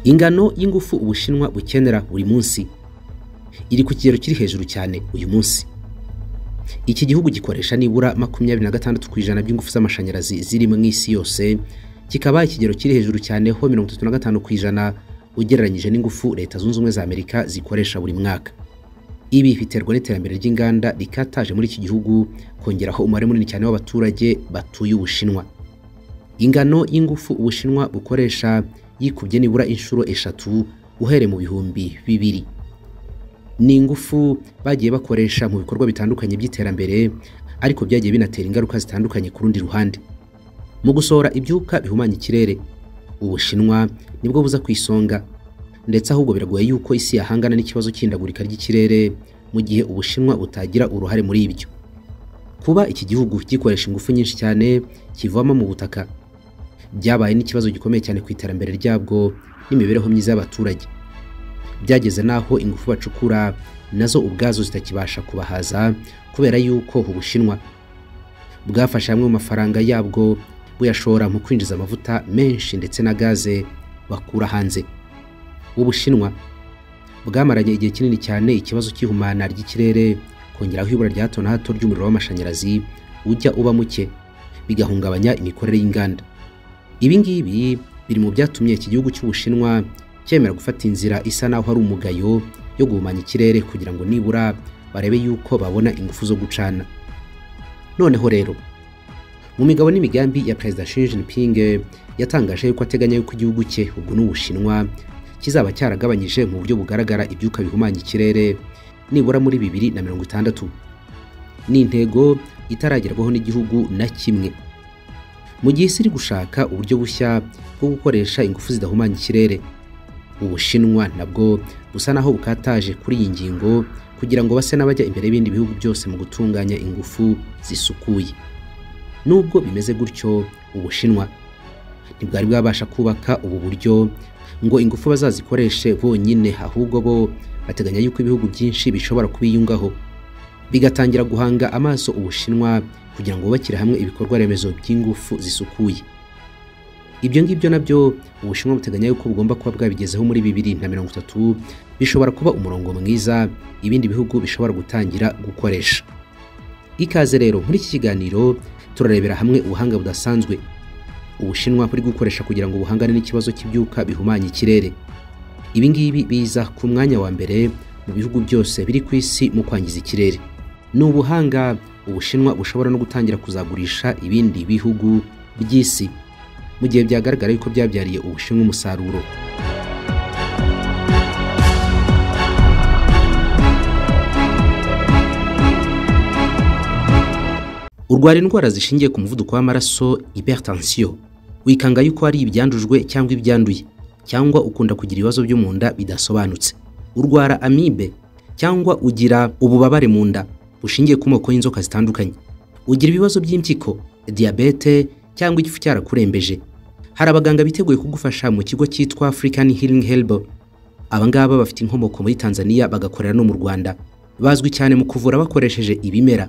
ingano y'ingufu ubushinwa bukenera buri munsi iri ku kigero kiri hejuru cyane uyu munsi iki gihugu gikoresha nibura makumyabiri na gatandatu ku ijana by'ingufu z'amashanyarazi ziri mu isi yose kikaba ikigero kiri hejuru cyane ho mirongo itatu na gatanu ku ijana ugereranyije n'ingufu leta zunze ubumwe za amerika zikoresha buri mwaka ibi biterwa n'iterambere ry'inganda rikataje muri iki gihugu kongeraho umubare munini cyane w'abaturage batuye ubushinwa ingano y'ingufu ubushinwa bukoresha yikubye nibura inshuro eshatu uhereye mu bihumbi bibiri ni ingufu bagiye bakoresha mu bikorwa bitandukanye by'iterambere ariko byagiye binatera ingaruka zitandukanye ku rundi ruhande mu gusohora ibyuka bihumanya ikirere ubushinwa nibwo buza ku isonga ndetse ahubwo biragoye yuko isi yahangana n'ikibazo cy'indagurika ry'ikirere mu gihe ubushinwa butagira uruhare muri ibyo kuba iki gihugu gikoresha ingufu nyinshi cyane kivoma mu butaka byabaye n'ikibazo gikomeye cyane ku iterambere ryabwo n'imibereho myiza y'abaturage byageze n'aho ingufu bacukura nazo ubwazo zitakibasha kubahaza kubera yuko ubushinwa bwafashe amwe mu mafaranga yabwo buyashora mu kwinjiza amavuta menshi ndetse na gaze bakura hanze ubushinwa bwamaranye igihe kinini cyane ikibazo cy'ihumana ry'ikirere kongeraho ibura rya hato na hato ry'umuriro w'amashanyarazi ujya uba muke bigahungabanya imikorere y'inganda ibi ngibi biri mu byatumye iki gihugu cy'ubushinwa cyemera gufata inzira isa naho ari umugayo yo guhumanya ikirere kugira ngo nibura barebe yuko babona ingufu zo gucana noneho rero mu migabo n'imigambi ya perezida Xi Jinping yatangaje yuko ateganya yuko igihugu cye ubwo n'ubushinwa kizaba cyaragabanyije mu buryo bugaragara ibyuka bihumanya ikirere nibura muri bibiri na mirongo itandatu ni intego itaragerwaho n'igihugu na kimwe mu gihe isi iri gushaka uburyo bushya bwo gukoresha ingufu zidahumanya ikirere ubushinwa nabwo busa naho bukataje kuri iyi ngingo kugira ngo base n'abajya imbere y'ibindi bihugu byose mu gutunganya ingufu zisukuye nubwo bimeze gutyo ubushinwa ntibwari bwabasha kubaka ubu buryo ngo ingufu bazazikoreshe bonyine ahubwo bo bateganya yuko ibihugu byinshi bishobora kubiyungaho bigatangira guhanga amaso ubushinwa kugira ngo bubakire hamwe ibikorwa remezo by'ingufu zisukuye ibyo ngibyo nabyo ubushinwa buteganya yuko bugomba kuba bwabigezeho muri bibiri na mirongo itatu bishobora kuba umurongo mwiza ibindi bihugu bishobora gutangira gukoresha ikaze rero muri iki kiganiro turarebera hamwe ubuhanga budasanzwe ubushinwa buri gukoresha kugira ngo buhangane n'ikibazo cy'ibyuka bihumanya ikirere ibi ngibi biza ku mwanya wa mbere mu bihugu byose biri ku isi mu kwangiza ikirere ni ubuhanga ubushinwa bushobora no gutangira kuzagurisha ibindi bihugu by'isi mu gihe byagaragara yuko byabyariye ubushinwa umusaruro urwara indwara zishingiye ku muvuduko w'amaraso hypertension wikanga yuko ari ibyandujwe cyangwa ibyanduye cyangwa ukunda kugira ibibazo byo mu nda bidasobanutse urwara amibe cyangwa ugira ububabare mu nda bushingiye ku moko y'inzoka zitandukanye ugira ibibazo by'impyiko diyabete cyangwa igifu cyarakurembeje hari abaganga biteguye kugufasha mu kigo cyitwa African Healing Help aba ngaba bafite inkomoko muri Tanzania bagakorera no mu Rwanda bazwi cyane mu kuvura bakoresheje ibimera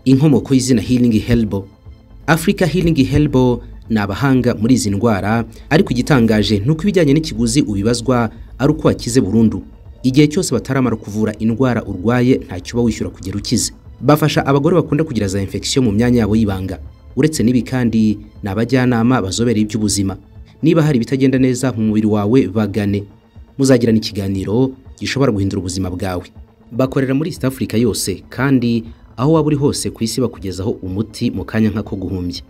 inkomoko y'izina Healing Help Africa Healing Help ni abahanga muri izi ndwara ariko igitangaje ni uko ibijyanye n'ikiguzi ubibazwa ari uko wakize burundu igihe cyose bataramara kuvura indwara urwaye ntacyo uba wishyura kugera ukize bafasha abagore bakunda kugira za infection mu myanya yabo y'ibanga uretse n'ibi kandi ni abajyanama bazobereye iby'ubuzima niba hari ibitagenda neza mu mubiri wawe bagane muzagirana ikiganiro gishobora guhindura ubuzima bwawe bakorera muri East Africa yose kandi aho waba uri hose ku isi bakugezaho umuti mu kanya nk'ako guhumbya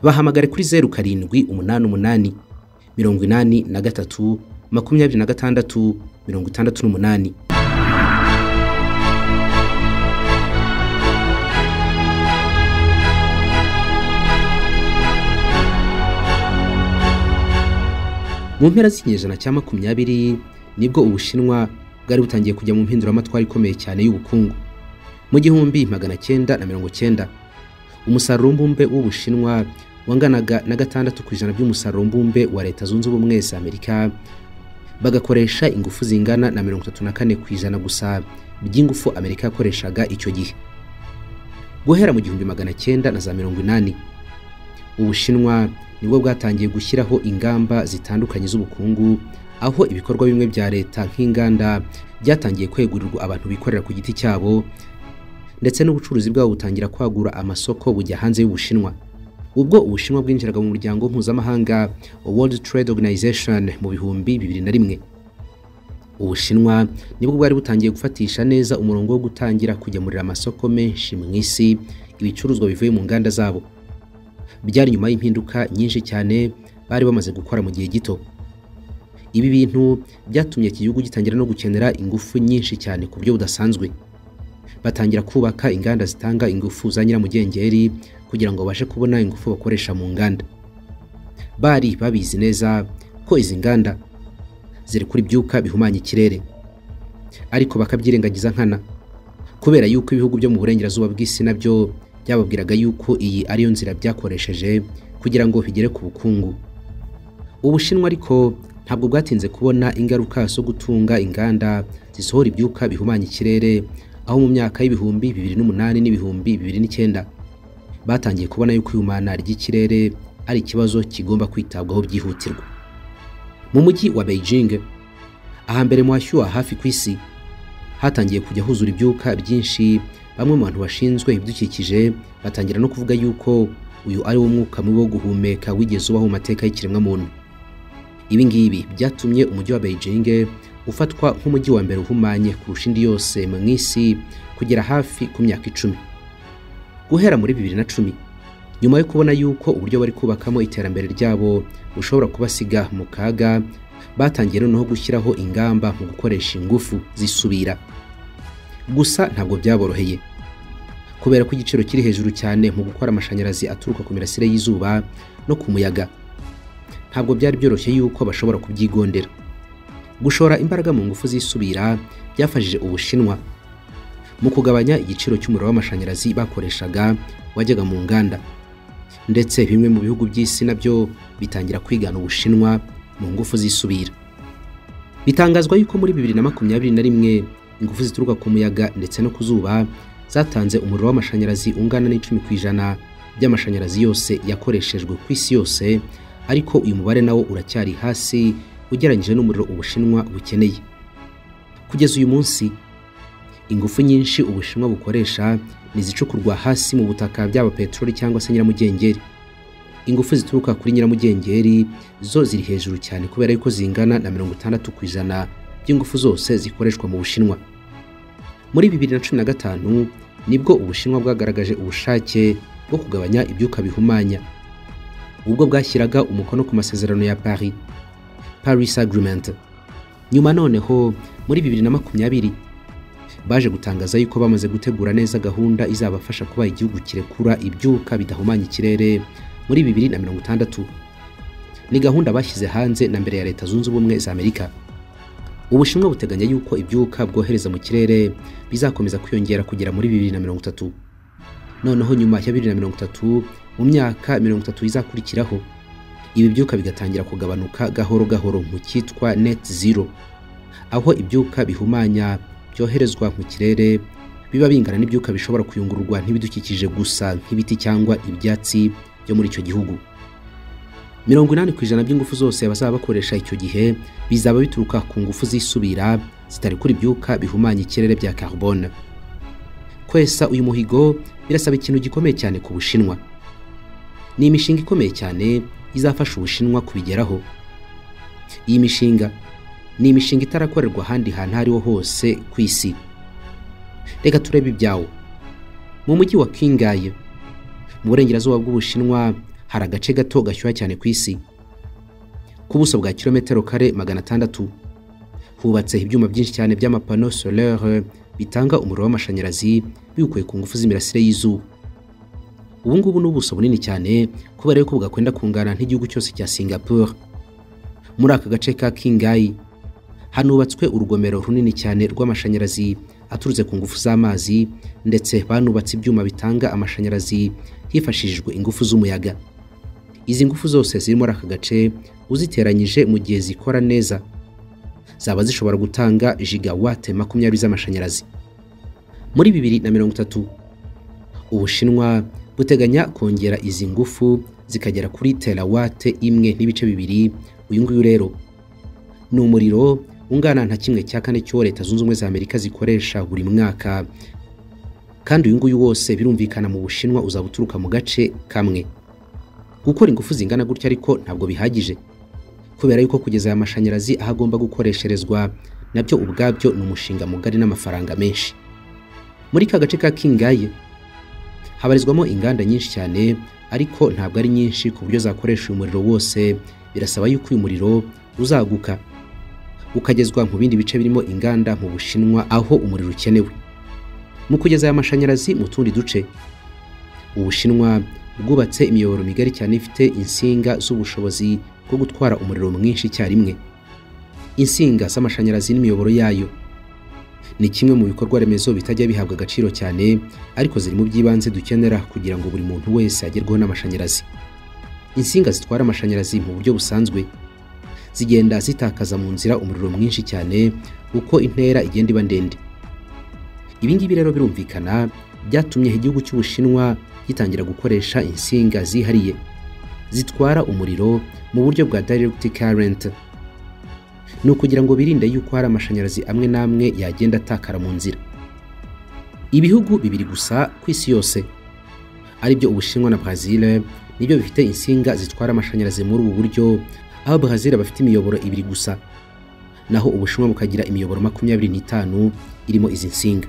bahamagare kuri zeru karindwi umunani umunani mirongo inani na gatatu makumyabiri na gatandatu mirongo itandatu n'umunani mu mpera z'ikinyejana cya makumyabiri nibwo ubushinwa bwari butangiye kujya mu mpinduramatwara ikomeye cyane y'ubukungu mu gihumbi magana cyenda na mirongo cyenda umusaruro mbumbe w'ubushinwa wanganaga na gatandatu ku ijana by'umusaruro mbumbe wa leta zunze ubumwe za amerika bagakoresha ingufu zingana na mirongo itatu na kane ku ijana gusa by'ingufu amerika yakoreshaga icyo gihe guhera mu gihumbi magana cyenda na za mirongo inani ubushinwa nibwo bwatangiye gushyiraho ingamba zitandukanye z'ubukungu aho ibikorwa bimwe bya leta nk'inganda byatangiye kwegurirwa abantu bikorera ku giti cyabo ndetse n'ubucuruzi bwabo butangira kwagura amasoko bujya hanze y'Ubushinwa ubwo Ubushinwa bwinjiraga mu muryango mpuzamahanga World Trade Organization mu bihumbi bibiri na rimwe Ubushinwa nibwo bwari butangiye gufatisha neza umurongo wo gutangira kugemurira amasoko menshi mu isi ibicuruzwa bivuye mu nganda zabo byari nyuma y'impinduka nyinshi cyane bari bamaze gukora mu gihe gito ibi bintu byatumye iki gihugu gitangira no gukenera ingufu nyinshi cyane ku buryo budasanzwe batangira kubaka inganda zitanga ingufu za nyiramugengeri kugira ngo babashe kubona ingufu bakoresha mu nganda bari babizi neza ko izi nganda ziri kuri byuka bihumanya ikirere ariko bakabyirengagiza nkana kubera yuko ibihugu byo mu burengerazuba bw'isi nabyo byababwiraga yuko iyi ariyo nzira byakoresheje kugira ngo bigere ku bukungu ubushinwa ariko ntabwo bwatinze kubona ingaruka zo gutunga inganda zisohora ibyuka bihumanya ikirere aho mu myaka y'ibihumbi bibiri n'umunani n'ibihumbi bibiri n'icyenda batangiye kubona yuko ihumana ry'ikirere ari ikibazo kigomba kwitabwaho byihutirwa mu mujyi wa Beijing ahambere mu hashyuha hafi ku isi hatangiye kujya huzura ibyuka byinshi bamwe mu bantu bashinzwe ibidukikije batangira no kuvuga yuko uyu ari wo mwuka mubi wo guhumeka wigeze ubaho mu mateka y'ikiremwamuntu ibi ngibi byatumye umujyi wa Beijing ufatwa nk'umujyi wa mbere uhumanye kurusha indi yose mu isi kugera hafi ku myaka icumi guhera muri bibiri na cumi nyuma yo kubona yuko uburyo bari kubakamo iterambere ryabo bushobora kubasiga mu kaga batangiye noneho gushyiraho ingamba mu gukoresha ingufu zisubira gusa ntabwo byaboroheye kubera ko igiciro kiri hejuru cyane mu gukora amashanyarazi aturuka ku mirasire y'izuba no ku muyaga ntabwo byari byoroshye yuko bashobora kubyigondera gushora imbaraga mu ngufu zisubira byafashije ubushinwa mu kugabanya igiciro cy'umuriro w'amashanyarazi bakoreshaga wajyaga mu nganda ndetse bimwe mu bihugu by'isi nabyo bitangira kwigana ubushinwa mu ngufu zisubira bitangazwa yuko muri bibiri na makumyabiri na rimwe ingufu zituruka ku muyaga ndetse no ku zuba zatanze umuriro w'amashanyarazi ungana n'icumi ku ijana by'amashanyarazi yose yakoreshejwe ku isi yose ariko uyu mubare nawo uracyari hasi ugereranyije n'umuriro ubushinwa bukeneye kugeza uyu munsi ingufu nyinshi ubushinwa bukoresha nizicukurwa hasi mu butaka byaba peteroli cyangwa se nyiramugengeri ingufu zituruka kuri nyiramugengeri zo ziri hejuru cyane kubera yuko zingana na mirongo itandatu ku ijana by'ingufu zose zikoreshwa mu bushinwa muri bibiri na cumi na gatanu nibwo ubushinwa bwagaragaje ubushake bwo kugabanya ibyuka bihumanya ubwo bwashyiraga umukono ku masezerano ya paris paris agreement nyuma noneho muri bibiri na makumyabiri baje gutangaza yuko bamaze gutegura neza gahunda izabafasha kuba igihugu kirekura ibyuka bidahumanya ikirere muri bibiri na mirongo itandatu ni gahunda bashyize hanze na mbere ya leta zunze ubumwe za amerika ubushinwa buteganya yuko ibyuka bwohereza mu kirere bizakomeza kwiyongera kugera muri bibiri na mirongo itatu noneho nyuma ya bibiri na mirongo itatu mu myaka mirongo itatu izakurikiraho ibi byuka bigatangira kugabanuka gahoro gahoro mu cyitwa net zero aho ibyuka bihumanya byoherezwa mu kirere biba bingana n'ibyuka bishobora kuyungururwa n'ibidukikije gusa nk'ibiti cyangwa ibyatsi byo muri icyo gihugu mirongo inani ku ijana by'ingufu zose bazaba bakoresha icyo gihe bizaba bituruka ku ngufu zisubira zitari kuri ibyuka bihumanya ikirere bya carbone kwesa uyu muhigo birasaba ikintu gikomeye cyane ku bushinwa ni imishinga ikomeye cyane izafasha ubushinwa kubigeraho iyi mishinga ni imishinga itarakorerwa ahandi hantu ariho hose ku isi reka turebe ibyawo mu mujyi wa kingaye mu burengerazuba bw'ubushinwa hari agace gato gashyuha cyane ku isi ku buso bwa kilometero kare magana atandatu hubatse ibyuma byinshi cyane by'amapano solaire bitanga umuriro w'amashanyarazi biwukuye ku ngufu z'imirasire y'izuba ubu ngubu ni ubuso bunini cyane kubera yuko bwakwenda kungana nk'igihugu cyose cya singapore muri aka gace ka kingayi hanubatswe urugomero runini cyane rw'amashanyarazi aturutse ku ngufu z'amazi ndetse banubatse ibyuma bitanga amashanyarazi hifashishijwe ingufu z'umuyaga izi ngufu zose ziri muri aka gace uziteranyije mu gihe zikora neza zaba zishobora gutanga jigawate makumyabiri z'amashanyarazi muri bibiri na mirongo itatu ubushinwa buteganya kongera izi ngufu zikagera kuri terawate imwe n'ibice bibiri uyu nguyu rero ni umuriro ungana nka kimwe cya kane cy'uwo leta zunze ubumwe za amerika zikoresha buri mwaka kandi uyu nguyu wose birumvikana mu bushinwa uzaba uturuka mu gace kamwe gukora ingufu zingana gutya ariko ntabwo bihagije kubera yuko kugeza aya mashanyarazi aho agomba gukoresherezwa nabyo ubwabyo ni umushinga mugari n'amafaranga menshi muri ka gace ka kingaye habarizwamo inganda nyinshi cyane ariko ntabwo ari nyinshi ku buryo zakoresha uyu muriro wose birasaba yuko uyu muriro uzaguka ukagezwa mu bindi bice birimo inganda mu bushinwa aho umuriro ukenewe mu kugeza aya mashanyarazi mu tundi duce ubushinwa bwubatse imiyoboro migari cyane ifite insinga z'ubushobozi bwo gutwara umuriro mwinshi icyarimwe insinga z'amashanyarazi n'imiyoboro yayo ni kimwe mu bikorwa remezo bitajya bihabwa agaciro cyane ariko ziri mu by'ibanze dukenera kugira ngo buri muntu wese agerweho n'amashanyarazi insinga zitwara amashanyarazi mu buryo busanzwe zigenda zitakaza mu nzira umuriro mwinshi cyane uko intera igenda iba ndende ibi ngibi rero birumvikana byatumye igihugu cy'ubushinwa gitangira gukoresha insinga zihariye zitwara umuriro mu buryo bwa direct current ni ukugira ngo birinde yuko hari amashanyarazi amwe n'amwe yagenda atakara mu nzira ibihugu bibiri gusa ku isi yose aribyo ubushinwa na brazil nibyo bifite insinga zitwara amashanyarazi muri ubu buryo aho brazil bafite imiyoboro ibiri gusa naho ubushinwa bukagira imiyoboro makumyabiri n'itanu irimo izi nsinga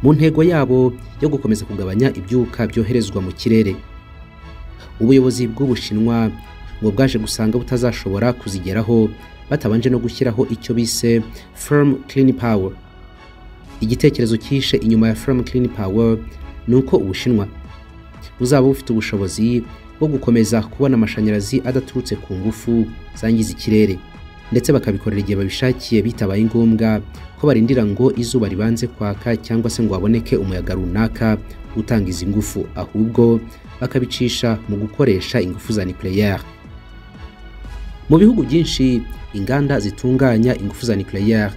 mu ntego yabo yo gukomeza kugabanya ibyuka byoherezwa mu kirere ubuyobozi bw'ubushinwa ngo bwaje gusanga butazashobora kuzigeraho batabanje no gushyiraho icyo bise firm clean power igitekerezo cyihishe inyuma ya firm clean power ni uko ubushinwa buzaba bufite ubushobozi bwo gukomeza kubona amashanyarazi adaturutse ku ngufu zangiza ikirere ndetse bakabikorera igihe babishakiye bitabaye ngombwa ko barindira ngo izuba ribanze kwaka cyangwa se ngo haboneke umuyaga runaka utanga izi ngufu ahubwo bakabicisha mu gukoresha ingufu za nucleaire mu bihugu byinshi inganda zitunganya ingufu za nucleaire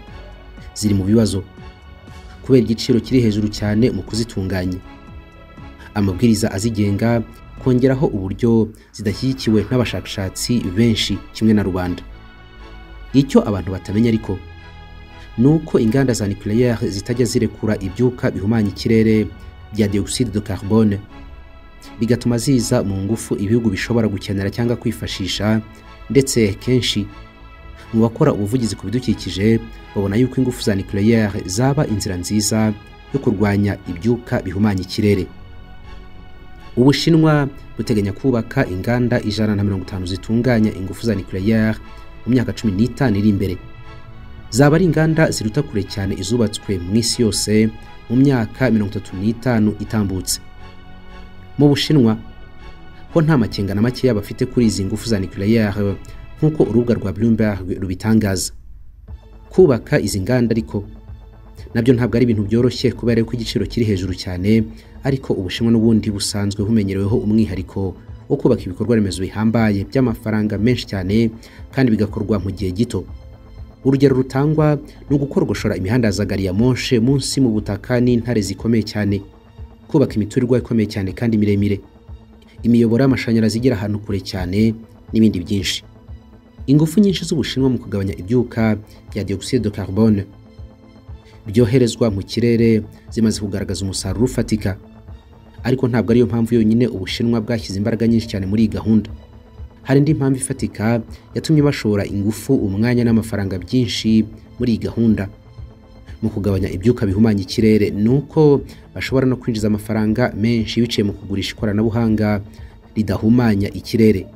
ziri mu bibazo kubera igiciro kiri hejuru cyane mu kuzitunganya amabwiriza azigenga kongeraho uburyo zidashyigikiwe n'abashakashatsi benshi kimwe na rubanda icyo abantu batamenya ariko ni uko inganda za nucleaire zitajya zirekura ibyuka bihumanya ikirere bya dioxide de carbone bigatuma ziza mu ngufu ibihugu bishobora gukenera cyangwa kwifashisha ndetse kenshi mu bakora ubuvugizi ku bidukikije babona yuko ingufu za nucleaire zaba inzira nziza yo kurwanya ibyuka bihumanya ikirere ubushinwa buteganya kubaka inganda ijana na mirongo itanu zitunganya ingufu za nucleaire mu myaka cumi n'itanu iri imbere zaba ari inganda ziruta kure cyane izubatswe mu isi yose mu myaka mirongo itatu n'itanu itambutse mu bushinwa ko nta makenga na makeya bafite kuri izi ngufu za nucleaire nk'uko urubuga rwa Bloomberg rubitangaza kubaka izi nganda ariko nabyo ntabwo ari ibintu byoroshye kubera ko igiciro kiri hejuru cyane ariko ubushinwa n'ubundi busanzwe bumenyereweho umwihariko wo kubaka ibikorwa remezo bihambaye by'amafaranga menshi cyane kandi bigakorwa mu gihe gito urugero rutangwa ni ugukorgoshora imihanda za gari ya monshe munsi mu butaka n'intare zikomeye cyane kubaka imiturirwa ikomeye cyane kandi miremire imiyoboro y'amashanyarazi igera ahantu kure cyane n'ibindi byinshi ingufu nyinshi z'ubushinwa mu kugabanya ibyuka bya dioxide de carbone byoherezwa mu kirere zimaze kugaragaza umusaruro ufatika ariko ntabwo ariyo mpamvu yonyine ubushinwa bwashyize imbaraga nyinshi cyane muri iyi gahunda hari indi mpamvu ifatika yatumye bashora ingufu umwanya n'amafaranga byinshi muri iyi gahunda mu kugabanya ibyuka bihumanya ikirere ni uko bashobora no kwinjiza amafaranga menshi biciye mu kugurisha ikoranabuhanga ridahumanya ikirere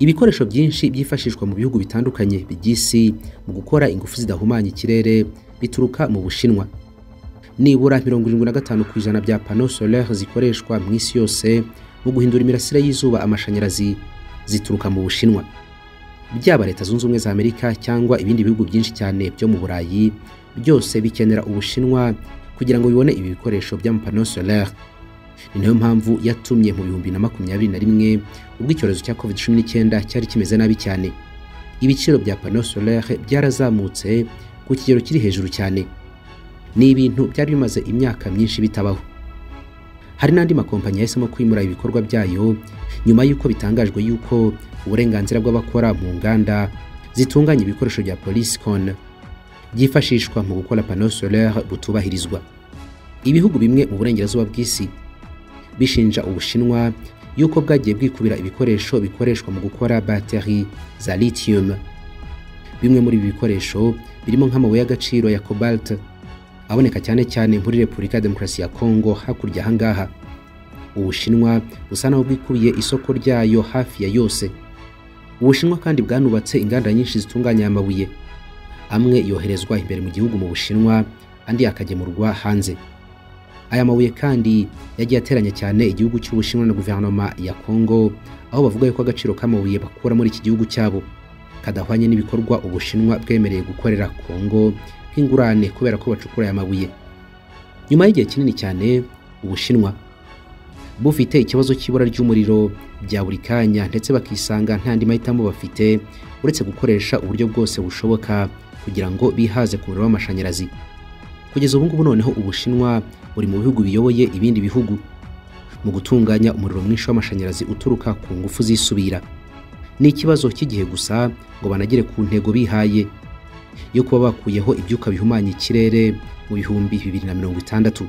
ibikoresho byinshi byifashishwa mu bihugu bitandukanye by'isi mu gukora ingufu zidahumanya ikirere bituruka mu bushinwa nibura mirongo irindwi na gatanu ku ijana bya pano solaire zikoreshwa mu isi yose mu guhindura imirasire y'izuba amashanyarazi zituruka mu bushinwa byaba leta zunze ubumwe za amerika cyangwa ibindi bihugu byinshi cyane byo mu burayi byose bikenera ubushinwa kugira ngo bibone ibi bikoresho by'amapano solaire ni nayo mpamvu yatumye mu bihumbi na makumyabiri na rimwe ubwo icyorezo cya covid cumi n'icyenda cyari kimeze nabi cyane ibiciro bya pano solaire byarazamutse ku kigero kiri hejuru cyane ni ibintu byari bimaze imyaka myinshi bitabaho hari n'andi makompanyi yahisemo kwimura ibikorwa byayo nyuma y'uko bitangajwe y'uko uburenganzira bw'abakora mu nganda zitunganya ibikoresho bya polisi kona byifashishwa mu gukora pano solaire butubahirizwa ibihugu bimwe mu burengerazuba bw'isi bishinja ubushinwa yuko bwagiye bwikubira ibikoresho bikoreshwa mu gukora bateri za lithium bimwe muri ibi bikoresho birimo nk'amabuye y'agaciro ya cobalt aboneka cyane cyane muri repubulika ya demokarasi ya kongo hakurya ahangaha ubushinwa busa naho bwikubiye isoko ryayo hafi ya yose ubushinwa kandi bwanubatse inganda nyinshi zitunganya aya mabuye amwe yoherezwa imbere mu gihugu mu bushinwa andi akagemurwa hanze aya mabuye kandi yagiye ateranya cyane igihugu cy'ubushinwa na guverinoma ya kongo aho bavuga yuko agaciro k'amabuye bakura muri iki gihugu cyabo kadahwanye n'ibikorwa ubushinwa bwemereye gukorera kongo nk'ingurane kubera ko bacukura aya mabuye nyuma y'igihe kinini cyane ubushinwa bufite ikibazo cy'ibura ry'umuriro bya buri kanya ndetse bakisanga nta andi mahitamo bafite uretse gukoresha uburyo bwose bushoboka kugira ngo bihaze ku muriro w'amashanyarazi kugeza ubu ngubu noneho ubushinwa buri mu bihugu biyoboye ibindi bihugu mu gutunganya umuriro mwinshi w'amashanyarazi uturuka ku ngufu zisubira ni ikibazo cy'igihe gusa ngo banagere ku ntego bihaye yo kuba bakuyeho ibyuka bihumanya ikirere mu bihumbi bibiri na mirongo itandatu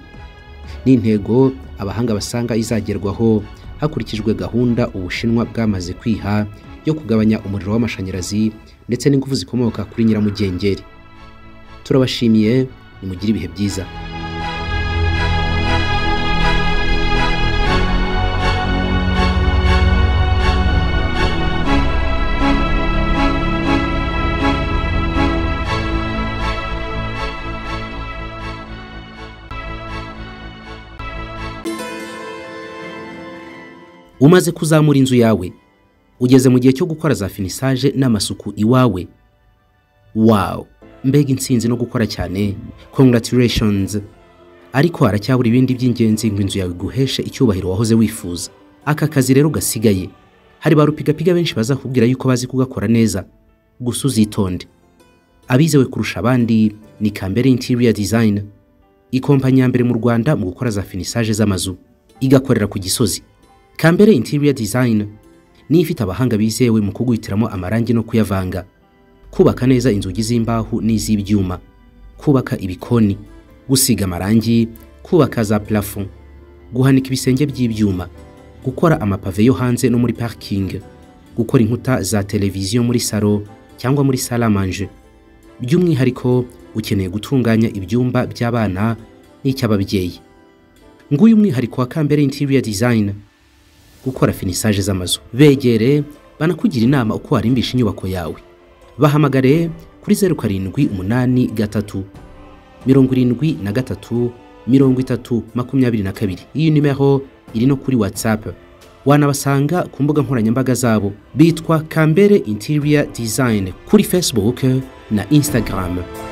ni intego abahanga basanga izagerwaho hakurikijwe gahunda ubushinwa bwamaze kwiha yo kugabanya umuriro w'amashanyarazi ndetse n'ingufu zikomoka kuri nyiramugengeri turabashimiye nimugire ibihe byiza umaze kuzamura inzu yawe ugeze mu gihe cyo gukora za finisaje n'amasuku iwawe wawu mbega insinzi no gukora cyane congratulations ariko haracyabura ibindi by'ingenzi ngo inzu yawe iguheshe icyubahiro wahoze wifuza aka kazi rero gasigaye hari ba rupigapiga benshi bazakubwira yuko bazi kugakora neza gusa uzitonde abizewe kurusha abandi ni kambere interior design ikompanyi ya mbere mu rwanda mu gukora za finisaje z'amazu igakorera ku gisozi kambere interior design niyo ifite abahanga bizewe mu kuguhitiramo amarangi no kuyavanga kubaka neza inzugi z'imbaho n'iz'ibyuma kubaka ibikoni gusiga amarangi kubaka za plafon guhanika ibisenge by'ibyuma gukora amapave yo hanze no muri parking gukora inkuta za televiziyo muri salo cyangwa muri salamanje by'umwihariko ukeneye gutunganya ibyumba by'abana n'icy'ababyeyi nguyu umwihariko wa kambere interior design gukora finisaje z'amazu begere banakugira inama uko warimbisha inyubako yawe bahamagare kuri zeru karindwi umunani gatatu mirongo irindwi na gatatu mirongo itatu makumyabiri na kabiri iyi nimero iri no kuri watsapu wanabasanga ku mbuga nkoranyambaga zabo bitwa kambere interior design kuri facebook na instagram